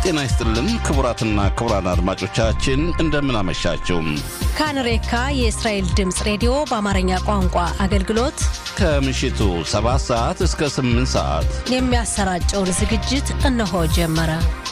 ጤና ይስጥልን ክቡራትና ክቡራን አድማጮቻችን እንደምን አመሻችሁ። ካንሬካ የእስራኤል ድምፅ ሬዲዮ በአማርኛ ቋንቋ አገልግሎት ከምሽቱ 7 ሰዓት እስከ 8 ሰዓት የሚያሰራጨውን ዝግጅት እነሆ ጀመረ።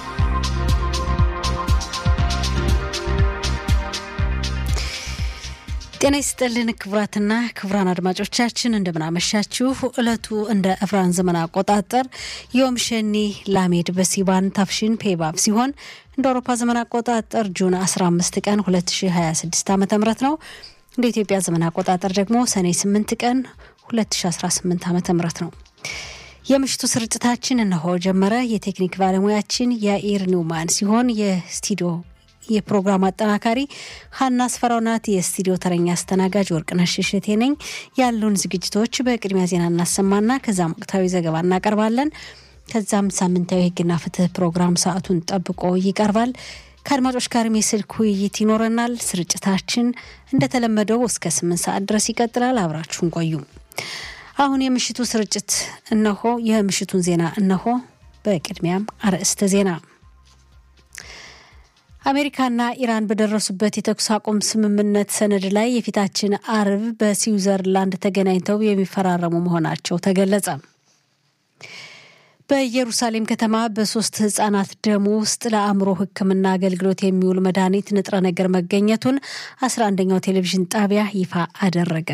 ጤና ይስጥልን ክቡራትና ክቡራን አድማጮቻችን እንደምናመሻችሁ። ዕለቱ እንደ ዕብራን ዘመን አቆጣጠር ዮም ሸኒ ላሜድ በሲባን ታፍሽን ፔባብ ሲሆን እንደ አውሮፓ ዘመን አቆጣጠር ጁን 15 ቀን 2026 ዓ ም ነው። እንደ ኢትዮጵያ ዘመን አቆጣጠር ደግሞ ሰኔ 8 ቀን 2018 ዓ ም ነው። የምሽቱ ስርጭታችን እነሆ ጀመረ። የቴክኒክ ባለሙያችን የኢር ኒውማን ሲሆን የስቱዲዮ የፕሮግራም አጠናካሪ ሀና አስፈራው ናት። የስቱዲዮ ተረኛ አስተናጋጅ ወርቅነሽ እሸቴ ነኝ። ያሉን ዝግጅቶች በቅድሚያ ዜና እናሰማና ከዛም ወቅታዊ ዘገባ እናቀርባለን። ከዛም ሳምንታዊ ሕግና ፍትህ ፕሮግራም ሰዓቱን ጠብቆ ይቀርባል። ከአድማጮች ጋርም የስልክ ውይይት ይኖረናል። ስርጭታችን እንደተለመደው እስከ ስምንት ሰዓት ድረስ ይቀጥላል። አብራችሁን ቆዩ። አሁን የምሽቱ ስርጭት እነሆ። የምሽቱን ዜና እነሆ። በቅድሚያም አርዕስተ ዜና አሜሪካና ኢራን በደረሱበት የተኩስ አቁም ስምምነት ሰነድ ላይ የፊታችን አርብ በስዊዘርላንድ ተገናኝተው የሚፈራረሙ መሆናቸው ተገለጸ። በኢየሩሳሌም ከተማ በሶስት ህጻናት ደም ውስጥ ለአእምሮ ሕክምና አገልግሎት የሚውል መድኃኒት ንጥረ ነገር መገኘቱን አስራ አንደኛው ቴሌቪዥን ጣቢያ ይፋ አደረገ።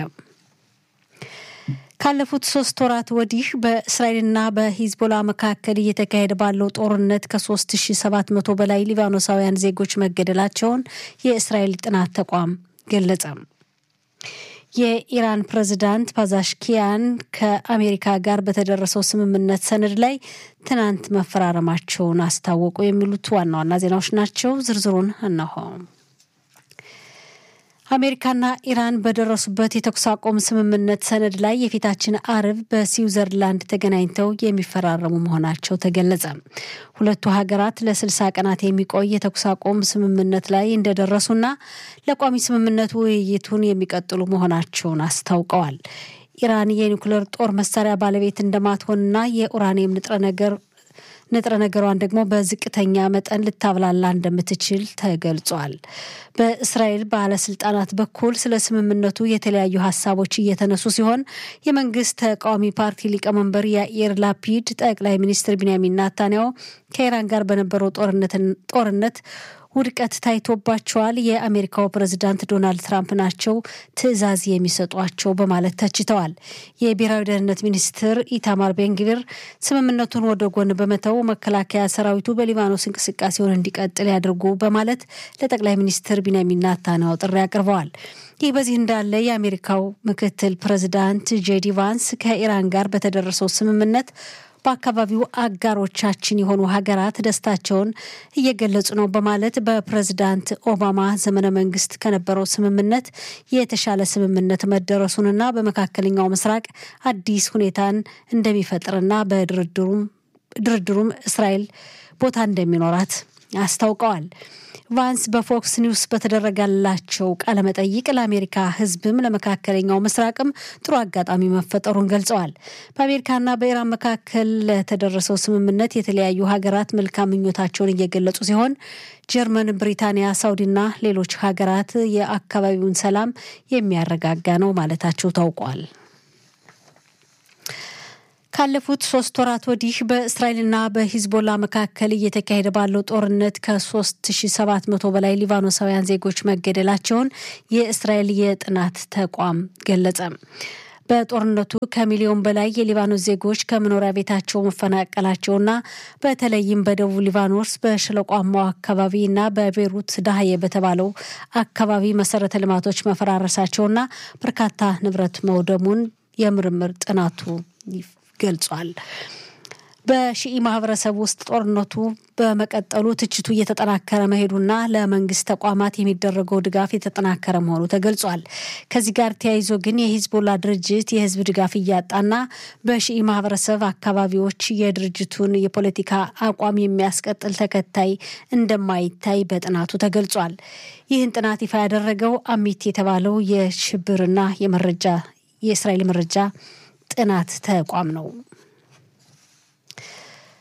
ካለፉት ሶስት ወራት ወዲህ በእስራኤልና በሂዝቦላ መካከል እየተካሄደ ባለው ጦርነት ከ3700 በላይ ሊባኖሳውያን ዜጎች መገደላቸውን የእስራኤል ጥናት ተቋም ገለጸ። የኢራን ፕሬዝዳንት ፓዛሽኪያን ከአሜሪካ ጋር በተደረሰው ስምምነት ሰነድ ላይ ትናንት መፈራረማቸውን አስታወቁ። የሚሉት ዋና ዋና ዜናዎች ናቸው። ዝርዝሩን እነሆ። አሜሪካና ኢራን በደረሱበት የተኩስ አቁም ስምምነት ሰነድ ላይ የፊታችን አርብ በስዊዘርላንድ ተገናኝተው የሚፈራረሙ መሆናቸው ተገለጸ። ሁለቱ ሀገራት ለስልሳ ቀናት የሚቆይ የተኩስ አቁም ስምምነት ላይ እንደደረሱና ለቋሚ ስምምነቱ ውይይቱን የሚቀጥሉ መሆናቸውን አስታውቀዋል። ኢራን የኒውክሌር ጦር መሳሪያ ባለቤት እንደማትሆንና የኡራኒየም ንጥረ ነገር ንጥረ ነገሯን ደግሞ በዝቅተኛ መጠን ልታብላላ እንደምትችል ተገልጿል። በእስራኤል ባለስልጣናት በኩል ስለ ስምምነቱ የተለያዩ ሀሳቦች እየተነሱ ሲሆን የመንግስት ተቃዋሚ ፓርቲ ሊቀመንበር ያኢር ላፒድ ጠቅላይ ሚኒስትር ቢንያሚን ናታንያሁ ከኢራን ጋር በነበረው ጦርነት ውድቀት ታይቶባቸዋል፣ የአሜሪካው ፕሬዝዳንት ዶናልድ ትራምፕ ናቸው ትዕዛዝ የሚሰጧቸው በማለት ተችተዋል። የብሔራዊ ደህንነት ሚኒስትር ኢታማር ቤንግቪር ስምምነቱን ወደ ጎን በመተው መከላከያ ሰራዊቱ በሊባኖስ እንቅስቃሴውን እንዲቀጥል ያድርጉ በማለት ለጠቅላይ ሚኒስትር ቢንያሚን ናታንያሁ ጥሪ አቅርበዋል። ይህ በዚህ እንዳለ የአሜሪካው ምክትል ፕሬዝዳንት ጄዲ ቫንስ ከኢራን ጋር በተደረሰው ስምምነት በአካባቢው አጋሮቻችን የሆኑ ሀገራት ደስታቸውን እየገለጹ ነው በማለት በፕሬዝዳንት ኦባማ ዘመነ መንግስት ከነበረው ስምምነት የተሻለ ስምምነት መደረሱንና በመካከለኛው ምስራቅ አዲስ ሁኔታን እንደሚፈጥርና በድርድሩም እስራኤል ቦታ እንደሚኖራት አስታውቀዋል። ቫንስ በፎክስ ኒውስ በተደረገላቸው ቃለመጠይቅ ለአሜሪካ ሕዝብም ለመካከለኛው ምስራቅም ጥሩ አጋጣሚ መፈጠሩን ገልጸዋል። በአሜሪካና በኢራን መካከል ለተደረሰው ስምምነት የተለያዩ ሀገራት መልካም ምኞታቸውን እየገለጹ ሲሆን ጀርመን፣ ብሪታንያ፣ ሳውዲና ሌሎች ሀገራት የአካባቢውን ሰላም የሚያረጋጋ ነው ማለታቸው ታውቋል። ካለፉት ሶስት ወራት ወዲህ በእስራኤልና በሂዝቦላ መካከል እየተካሄደ ባለው ጦርነት ከ3700 በላይ ሊባኖሳውያን ዜጎች መገደላቸውን የእስራኤል የጥናት ተቋም ገለጸ። በጦርነቱ ከሚሊዮን በላይ የሊባኖስ ዜጎች ከመኖሪያ ቤታቸው መፈናቀላቸውና በተለይም በደቡብ ሊባኖስ በሸለቋማው አካባቢና በቤሩት ዳህየ በተባለው አካባቢ መሰረተ ልማቶች መፈራረሳቸውና በርካታ ንብረት መውደሙን የምርምር ጥናቱ ገልጿል። በሺኢ ማህበረሰብ ውስጥ ጦርነቱ በመቀጠሉ ትችቱ እየተጠናከረ መሄዱና ለመንግስት ተቋማት የሚደረገው ድጋፍ የተጠናከረ መሆኑ ተገልጿል። ከዚህ ጋር ተያይዞ ግን የሂዝቦላ ድርጅት የህዝብ ድጋፍ እያጣና በሺኢ ማህበረሰብ አካባቢዎች የድርጅቱን የፖለቲካ አቋም የሚያስቀጥል ተከታይ እንደማይታይ በጥናቱ ተገልጿል። ይህን ጥናት ይፋ ያደረገው አሚት የተባለው የሽብርና የመረጃ የእስራኤል መረጃ ጥናት ተቋም ነው።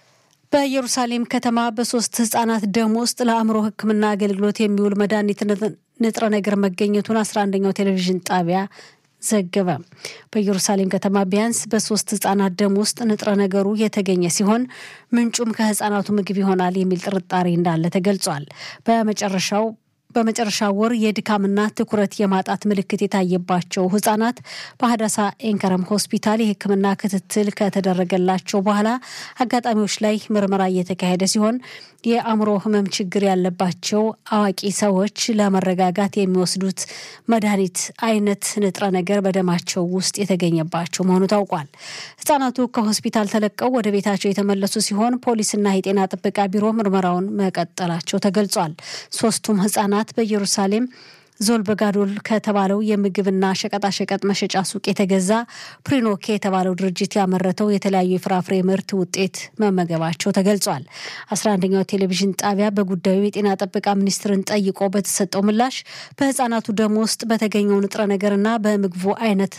በኢየሩሳሌም ከተማ በሶስት ህጻናት ደም ውስጥ ለአእምሮ ሕክምና አገልግሎት የሚውል መድኃኒት ንጥረ ነገር መገኘቱን አስራ አንደኛው ቴሌቪዥን ጣቢያ ዘገበ። በኢየሩሳሌም ከተማ ቢያንስ በሶስት ህጻናት ደም ውስጥ ንጥረ ነገሩ የተገኘ ሲሆን ምንጩም ከህጻናቱ ምግብ ይሆናል የሚል ጥርጣሬ እንዳለ ተገልጿል። በመጨረሻው በመጨረሻ ወር የድካምና ትኩረት የማጣት ምልክት የታየባቸው ህጻናት በሀዳሳ ኤንከረም ሆስፒታል የህክምና ክትትል ከተደረገላቸው በኋላ አጋጣሚዎች ላይ ምርመራ እየተካሄደ ሲሆን የአእምሮ ህመም ችግር ያለባቸው አዋቂ ሰዎች ለመረጋጋት የሚወስዱት መድኃኒት አይነት ንጥረ ነገር በደማቸው ውስጥ የተገኘባቸው መሆኑ ታውቋል። ህጻናቱ ከሆስፒታል ተለቀው ወደ ቤታቸው የተመለሱ ሲሆን ፖሊስና የጤና ጥበቃ ቢሮ ምርመራውን መቀጠላቸው ተገልጿል። ሶስቱም ህጻናት በኢየሩሳሌም ዞል በጋዶል ከተባለው የምግብና ሸቀጣሸቀጥ መሸጫ ሱቅ የተገዛ ፕሪኖኬ የተባለው ድርጅት ያመረተው የተለያዩ የፍራፍሬ ምርት ውጤት መመገባቸው ተገልጿል። አስራ አንደኛው ቴሌቪዥን ጣቢያ በጉዳዩ የጤና ጥበቃ ሚኒስትርን ጠይቆ በተሰጠው ምላሽ በህጻናቱ ደም ውስጥ በተገኘው ንጥረ ነገርና በምግቡ አይነት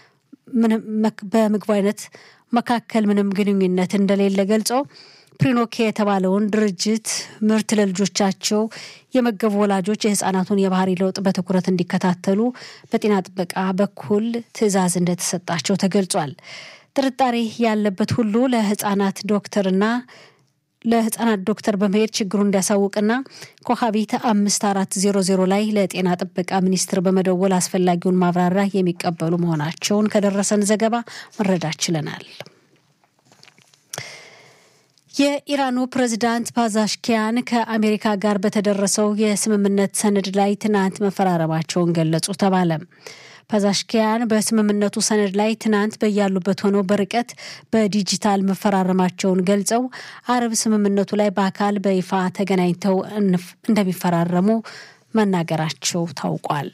በምግቡ አይነት መካከል ምንም ግንኙነት እንደሌለ ገልጾ ፕሪኖኬ የተባለውን ድርጅት ምርት ለልጆቻቸው የመገቡ ወላጆች የህፃናቱን የባህሪ ለውጥ በትኩረት እንዲከታተሉ በጤና ጥበቃ በኩል ትዕዛዝ እንደተሰጣቸው ተገልጿል። ጥርጣሬ ያለበት ሁሉ ለህፃናት ዶክተርና ለህፃናት ዶክተር በመሄድ ችግሩን እንዲያሳውቅና ኮሀቢት አምስት አራት ዜሮ ዜሮ ላይ ለጤና ጥበቃ ሚኒስቴር በመደወል አስፈላጊውን ማብራሪያ የሚቀበሉ መሆናቸውን ከደረሰን ዘገባ መረዳት ችለናል። የኢራኑ ፕሬዝዳንት ፓዛሽኪያን ከአሜሪካ ጋር በተደረሰው የስምምነት ሰነድ ላይ ትናንት መፈራረማቸውን ገለጹ ተባለ። ፓዛሽኪያን በስምምነቱ ሰነድ ላይ ትናንት በያሉበት ሆነው በርቀት በዲጂታል መፈራረማቸውን ገልጸው አረብ ስምምነቱ ላይ በአካል በይፋ ተገናኝተው እንደሚፈራረሙ መናገራቸው ታውቋል።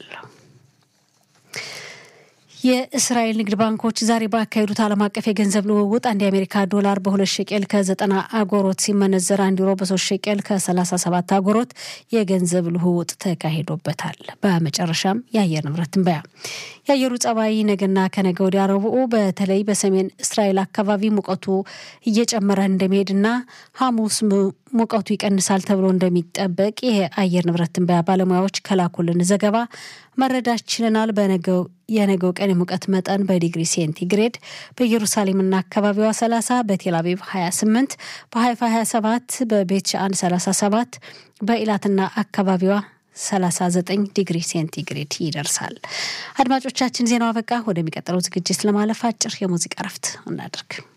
የእስራኤል ንግድ ባንኮች ዛሬ ባካሄዱት ዓለም አቀፍ የገንዘብ ልውውጥ አንድ የአሜሪካ ዶላር በሁለት ሸቄል ከዘጠና አጎሮት ሲመነዘር አንድ ዩሮ በሶስት ሸቄል ከሰላሳ ሰባት አጎሮት የገንዘብ ልውውጥ ተካሂዶበታል። በመጨረሻም የአየር ንብረት ትንበያ። የአየሩ ጸባይ ነገና ከነገ ወዲያ ረቡዕ በተለይ በሰሜን እስራኤል አካባቢ ሙቀቱ እየጨመረ እንደሚሄድና ሐሙስ ሙቀቱ ይቀንሳል ተብሎ እንደሚጠበቅ የአየር ንብረት ትንበያ ባለሙያዎች ከላኩልን ዘገባ መረዳት ችለናል። በነገው የነገው ቀን የሙቀት መጠን በዲግሪ ሴንቲግሬድ በኢየሩሳሌምና አካባቢዋ 30፣ በቴልአቪቭ 28፣ በሀይፋ 27፣ በቤት ሻአን 37፣ በኢላትና አካባቢዋ 39 ዲግሪ ሴንቲግሬድ ይደርሳል። አድማጮቻችን ዜናው አበቃ። ወደሚቀጥለው ዝግጅት ለማለፍ አጭር የሙዚቃ ረፍት እናደርግ።